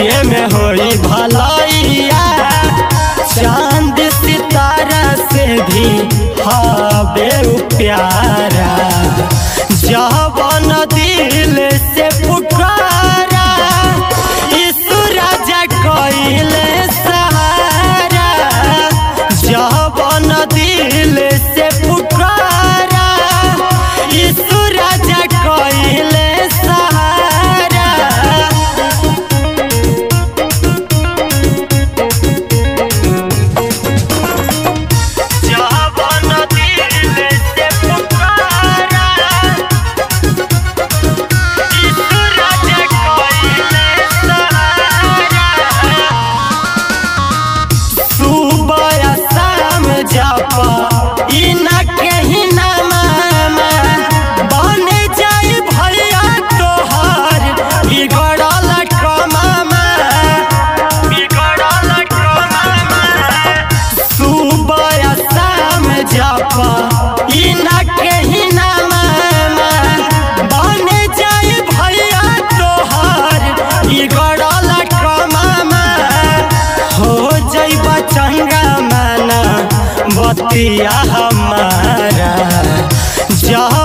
ये में होई भलैया चांद सितारा से भी हबे उ प्यारा जवन दिल से पुकारा यीशु राजा कइले सहारा जवन दिल से पुकारा यीशु राजा कइले सहारा जवन दिल से पुकारा यीशु राजा कइले सहारा सुबह शाम जापा इना कहीं ना मामा बन जाई भैया तोहार बिगड़ल कमामा बिगड़ल कमामा सुबह शाम जापा इना कहीं ना मामा बन जाई भैया तोहार बिगड़ल कमामा हो जैबा चंगा माना बतिया हमारा जहाँ